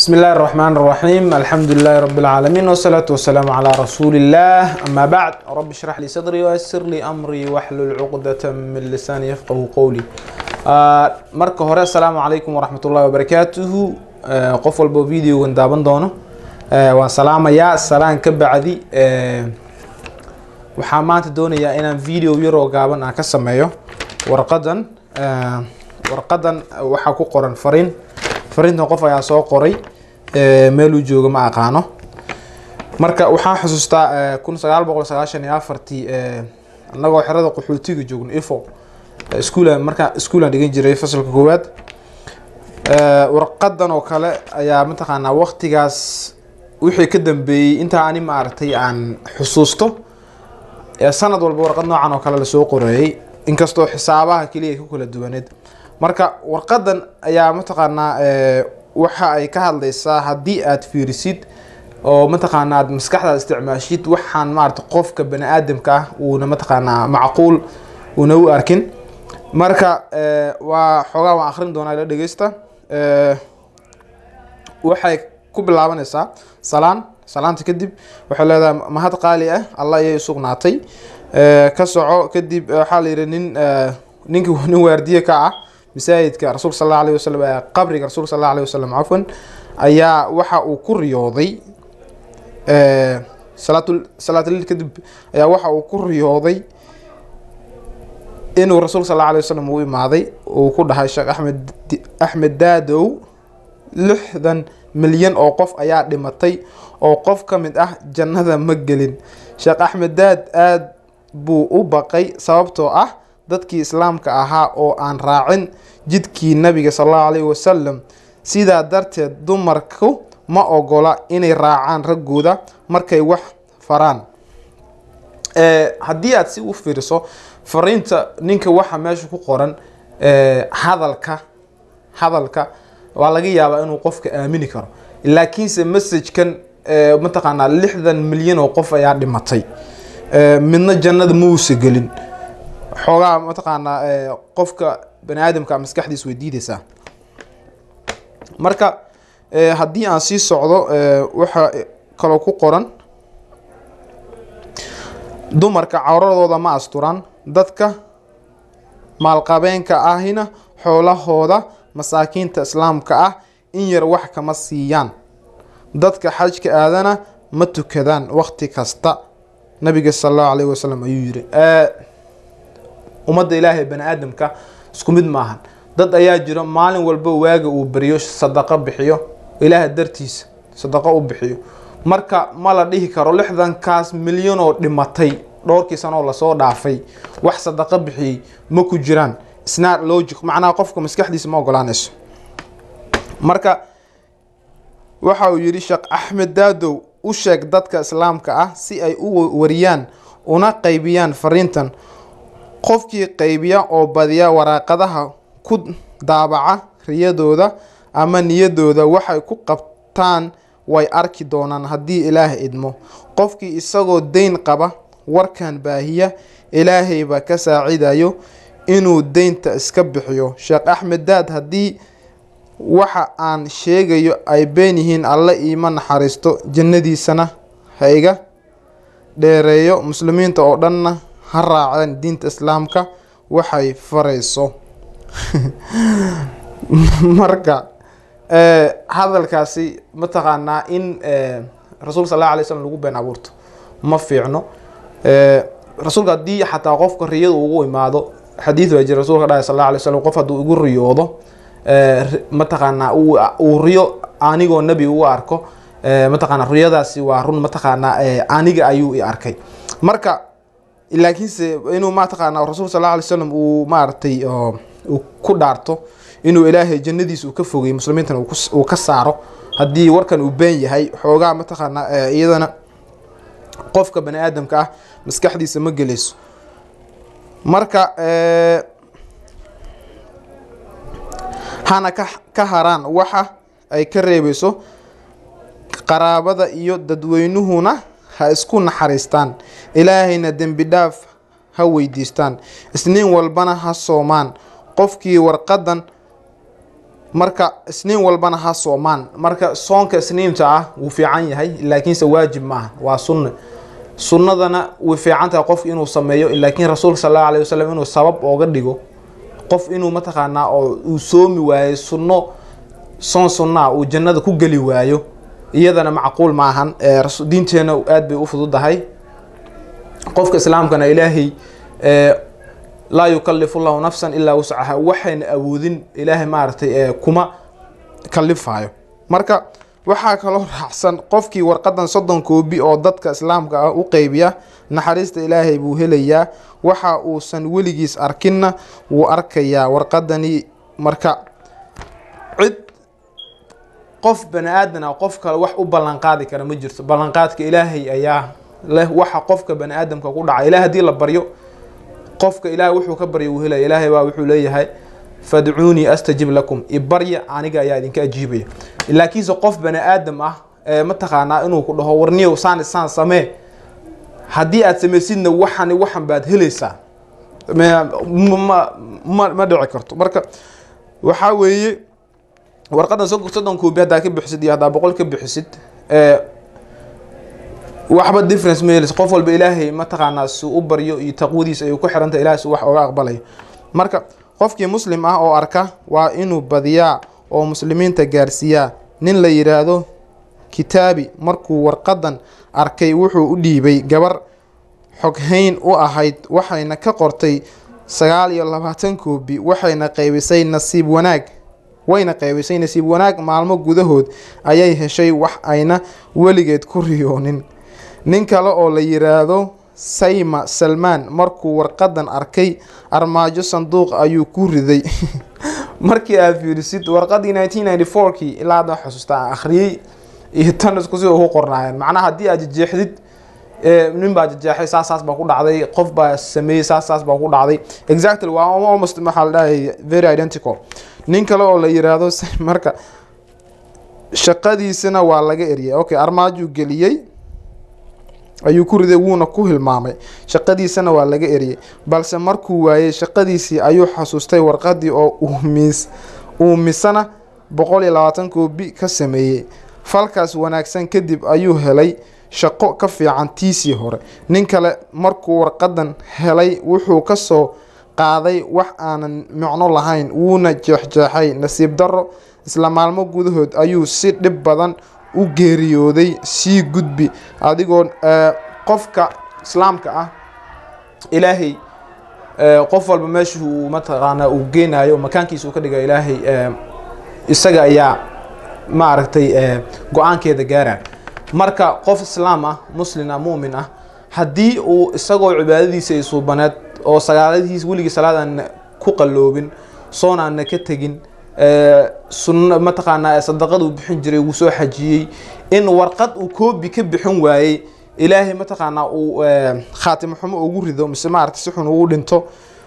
بسم الله الرحمن الرحيم الحمد لله رب العالمين والصلاة والسلام على رسول الله أما بعد رب اشرح لي صدري ويسر لي أمري واحلل عقدة من لساني يفقه قولي آه مركة هوري السلام عليكم ورحمة الله وبركاته آه qof walba videogan daaban doono آه waan salaamayaa salaan ka bacdi آه waxaa maanta doonayaa inaan video yaroo gaaban aan ka sameeyo warqadan آه warqadan waxaa ku qoran fariin fariintan qof ayaa soo qoray meeluu jooga ma aqaano marka waxaan xusuustaa kun sagaal boqol sagaashan iyo afartii annagoo xerada qaxootiga joogno ifo iskuulan markaa iskuulan dhigan jiray fasalka koowaad warqadan oo kale ayaa mataqaanaa waqtigaas wixii ka dambeeyey intaa ani maaragtay aan xusuusto sanad walba warqad noocan oo kale lasoo qoreeyey inkastoo xisaabaha keliya ku kala duwaneed marka warqadan ayaa mataqaanaa waxa ay ka hadlaysaa haddii aad fiirisid oo mataqaanaa aad maskaxdaad isticmaashid waxaan maarata qofka bani aadamka ah uuna mataqaanaa macquul uuna u arkin marka waa xoogaa waan akrin doonaa ila dhegeysta waxay ku bilaabanaysaa salaan salaanta kadib waxay leedahay mahad qaali ah allah ayay usugnaatay ka soco kadib waxaa la yidhi nin ninki nin waardiye ka ah masaajidka rasuulka sal alla alayh wasalam qabriga rasuulka sal alla alayh wasalam cafwan ayaa waxa uu ku riyooday salaatul salaatulil kadib ayaa waxa uu ku riyooday inuu rasuulka sal alla alayh wasalam uu imaaday uu ku dhahay sheekh axmed axmed daadow lixdan milyan oo qof ayaa dhimatay oo qof ka mid ah jannada ma gelin sheekh axmed daad aad buu u baqay sababtoo ah dadkii islaamka ahaa oo aan raacin jidkii nabiga sal allahu alayhi wasalam sidaa darteed dumarku ma ogola inay raacaan raggooda markay wax faraan haddii aad si u fiiriso fariinta ninka waxa meesha ku qoran hadalka hadalka waa laga yaabaa inuu qofka aamini karo laakiinse messagekan mataqaanaa lixdan milyan oo qof ayaa dhimatay midna jannada mausa gelin xoogaa mataqaanaa qofka bani aadamka maskaxdiis way diideysaa marka haddii aan sii socdo waxaa kaloo ku qoran dumarka cawradooda ma asturan dadka maalqabeenka ahina xoolahooda masaakiinta islaamka ah in yar wax kama siiyaan dadka xajka aadana ma tukadaan waqti kasta nabiga sal allahu alayh wasalam ayuu yiri ummadda ilaahay bani aadamka isku mid maahan dad ayaa jiro maalin walba waaga uu beriyo sadaqo bixiyo ilaaha dartiisa sadaqo u bixiyo marka ma la dhihi karo lixdankaas milyan oo dhimatay dhowrkii sanoo lasoo dhaafay wax sadaqo bixiyey ma ku jiraan snat logic macnaha qofka maskaxdiisa ma ogolaanayso marka waxa uu yidhi sheekh axmed daadow u sheeg dadka islaamka ah si ay u wariyaan una qaybiyaan fariintan qofkii qaybiya oo badiya waraaqadaha ku daabaca riyadooda ama niyadooda waxay ku qabtaan way arki doonaan haddii ilaah idmo qofkii isagoo deyn qaba warkan baahiya ilaahay baa ka saacidayo inuu deynta iska bixiyo sheekh axmed daad haddii waxa aan sheegayo ay been yihiin alle iima naxariisto jannadiisana ha iga dheereeyo muslimiinta oo dhanna ha raaceen diinta islaamka waxay farayso marka hadalkaasi mataqaanaa in rasuulka sal alla alay slam lagu been abuurto ma fiicno rasuulka haddii xataa qofka riyada ugu imaado xadiid baa jira rasulka dhahay sal alla alay slam qof hadduu igu riyoodo mataqaanaa uu riyo anigoo nebi ugu arko mataqaanaa riyadaasi waa run mataqaanaa aniga ayuu i arkay marka laakiinse inuu mataqaana rasul sal lla alay slam uu maaragtay uu ku dhaarto inuu ilaahay jannadiisa uu ka fogay muslimiintana uu ka saaro haddii warkan uu been yahay xoogaa mataqaanaa iyadana qofka bani aadamka ah maskaxdiisa ma geleyso marka hana ka haraan waxa ay ka reebeyso qaraabada iyo dadweynuhuna ha isku naxariistaan ilaahayna dembi dhaaf ha weydiistaan isniin walbana ha soomaan qofkii warqadan marka isniin walbana ha soomaan marka soonka isniinta ah wuu fiican yahay laakiinse waajib maaha waa sunne sunnadana way fiican tahay qofka inuu sameeyo laakiin rasuulka sal allahu alayh wasalam inuu sabab ooga dhigo qof inuu mataqaanaa oo uu soomi waayo sunno soon sunnaa uu jannada ku geli waayo iyadana macquul maahan diinteena aad bay u fududahay qofka islaamkana ilaahay laa yukalifu llahu nafsan ilaa wuscaha waxayna awoodin ilaahay maaragtay kuma kalifayo marka waxaa kaloo raacsan qofkii warqadan soddon koobi oo dadka islaamka ah u qeybiya naxariista ilaahay buu helayaa waxa uusan weligiis arkinna wuu arkayaa warqadani marka cid qof bani aadan ah qof kale wax u ballanqaadi kara ma jirto ballanqaadka ilaahay ayaa leh waxa qofka bani aadamka ku dhaca ilahay haddii la baryo qofka ilaahay wuxuu ka barya wuu helaya ilaahay baa wuxuu leeyahay fadcuunii astajib lakum ibarya aniga ayaa idinka ajiibaya laakiinse qof bani aadam ah mataqaanaa inuu ku dhaho warniyow saan saan samee haddii aad samaysidna waxani waxan baad helaysaa ma ma dhici karto marka waxaa weeye warqadan soddon koobi haddaa ka bixisid iyo haddaa boqol ka bixisid waxba difference ma helaysa qof walba ilaahay mataqaanaa si u baryo iyo taqwadiisa ay ku xiranta ilahay si wax oga aqbalayo marka qofkii muslim ah oo arka waa inuu badiyaa oo muslimiinta gaarsiiyaa nin la yidhaahdo kitaabi markuu warqadan arkay wuxuu u dhiibay gabar xoghayn u ahayd waxayna ka qortay sagaal iyo labaatan koobi waxayna qaybisay nasiib wanaag wayna qaybisay nasiib wanaag maalmo gudahood ayay heshay wax ayna weligeed ku riyoonin nin kale oo la yiraahdo sayma salmaan markuu warqadan arkay armaajo sanduuq ayuu ku riday markii aad fiirisid warqadii nineteen ninety four kii ilaa hadda xusuusta aan akhriyey iyo tan isku si ugu qornaayeen macnaha haddii aad jejeexdid nin baa jejeexay saas saas baa ku dhacday qof baa sameeyey saas saas baa ku dhacday exactly waa almost maxaa la dhahay very identical nin kale oo la yiraahdo marka shaqadiisana waa laga eriyay okay armaajuu geliyey ayuu ku riday wuuna ku hilmaamay shaqadiisana waa laga eriyey balse markuu waayey shaqadiisii ayuu xasuustay warqadii oo uumis uumisana boqol iyo labaatan koobi ka sameeyey falkaas wanaagsan kadib ayuu helay shaqo ka fiican tiisii hore nin kale markuu warqadan helay wuxuu kasoo qaaday wax aanan micno lahayn wuuna jeexjeexay nasiib darro isla maalmo gudahood ayuu si dhib badan u geeriyooday sii gudbi adigoo qofka islaamka ah ilaahay qof walba meesha uu mataqaanaa uu geenayo makaankiisa uu ka dhiga ilaahay isaga ayaa maaragtay go-aankeeda gaaraan marka qof islaam ah muslin ah mu'min ah haddii uu isagoo cibaadadiisa ay suubaneed oo sagaaladiis weligii salaadaan ku qalloobin soonaana ka tegin sunno mataqaanaa sadaqada uu bixin jiray wuu soo xajiyey in warqad uu koobi ka bixin waayey ilaahay mataqaanaa uu khaatimo xumo ugu rido mise maarata si xun ugu dhinto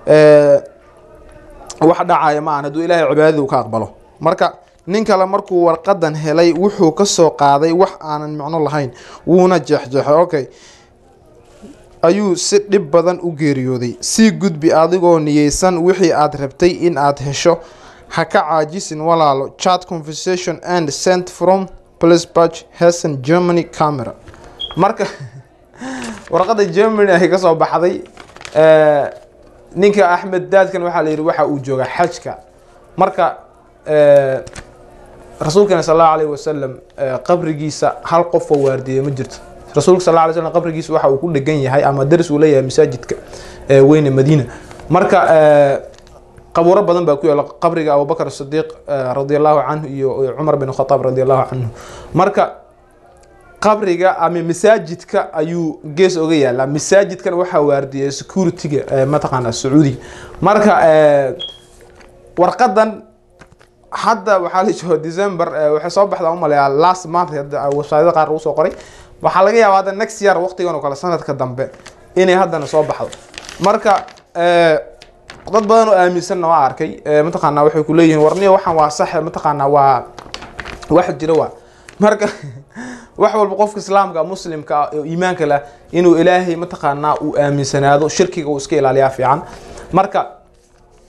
wax dhacaya ma ahan hadduu ilaahay cibaadadii uu ka aqbalo marka nin kale markuu warqadan helay wuxuu kasoo qaaday wax aanan micno lahayn wuuna jeexjeexay okay ayuu si dhib badan u geeriyooday sii gudbi adigoo niyeysan wixii aad rabtay in aad hesho ha ka caajisin walaalo chat conversation and sent from plisbach hessen germany camera marka warqada germany ay kasoo baxday ninka axmed daadkan waxaa la yidhi waxa uu joogaa xajka marka rasuulkeena sal allahu alayhi wasalam qabrigiisa hal qof oo waardiya ma jirto rasuulka sal alay slam qabrigiisa waxa uu ku dhegan yahay ama daris uu leeyahay masaajidka weyne madiina marka qabuuro badan baa ku yaala qabriga abubakr sidiiq radi allahu canhu iyo cumar bin khataab radi allahu canhu marka qabriga ama masaajidka ayuu gees oga yaalaa masaajidkan waxaa waardiyay security-ga mataqaana sacuudiga marka warqadan hadda waxaa la jooga december waxay soo baxdaa umaleyaa last month websayada qaar lagu soo qoray waxaa laga yaabaa hadda next year waqtigan oo kale sanadka dambe inay haddana soo baxdo marka dad badan oo aaminsanna waa arkay mataqaanaa waxay ku leeyihiin warniyo waxaan waa sax mataqaanaa waa wax jira waa marka wax walba qofka islaamka muslimka oo iimaanka leh inuu ilaahay mataqaanaa uu aaminsanaado shirkiga uu iska ilaaliyaa fiican marka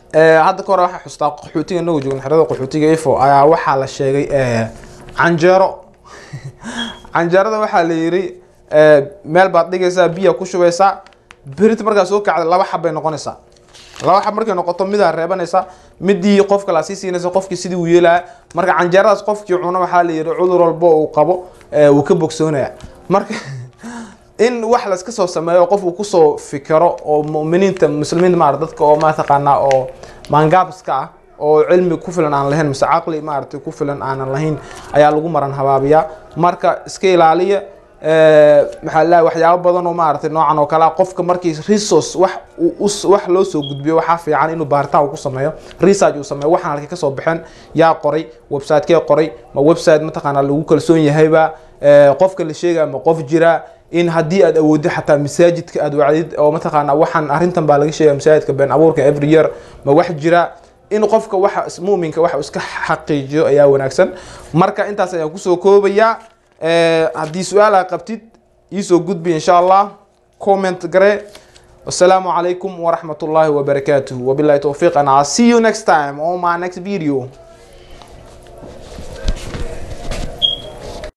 Eh, hadda ka hore waxaa xustaa qaxootiga inagu joogna xerada qaxootiga ifo ayaa waxaa la sheegay eh, canjeero canjeerada waxaa la yiri eh, meel baad dhigaysaa biya ku shubaysaa berita markaa soo kacda laba xab bay noqonaysaa laba xab markay noqoto midaa reebanaysa midii qofka la sii siinaysa qofkii sidii uu yeelaya marka canjeeradaas qofkii cuno waxaa la yiri cudur walbo uu qabo eh, wuu ka bogsoonaya marka in wax layska soo sameeyo qof uu kusoo fikiro oo mu'miniinta muslimiinta maarata dadka oo mataqaanaa oo maangaabska ah oo cilmi ku filan aan lahayn mise caqli maaragtay ku filan aanan lahayn ayaa lagu maran habaabiyaa marka iska ilaaliya Eh, maxaa la waxyaabo badan oo maaragtay noocan oo kale ah qofka markii resource wax uu us- wax loo soo gudbiyo waxaa fiican inuu baaritaan uu ku sameeyo research uu sameeyo waxaan halkay kasoo baxeen yaa qoray website-kee qoray ma website mataqaanaa lagu kalsoon yahayba Eh, qofka la sheegaya ma qof jira in haddii aad awoodid xataa masaajidka aad wacdid oo mataqaanaa waxaan arrintan baa laga sheegaya masaajidka been abuurka every year ma wax jira in qofka waxa muminka waxa uu iska xaqiijiyo ayaa wanaagsan marka intaas ayaan kusoo koobayaa Eh, haddii su-aalaha qabtid iisoo gudbi insha allah comment gare wasalaamu calaykum waraxmat ullaahi wabarakaatuh wabillahi towfiiq and I'll see you next time on my next video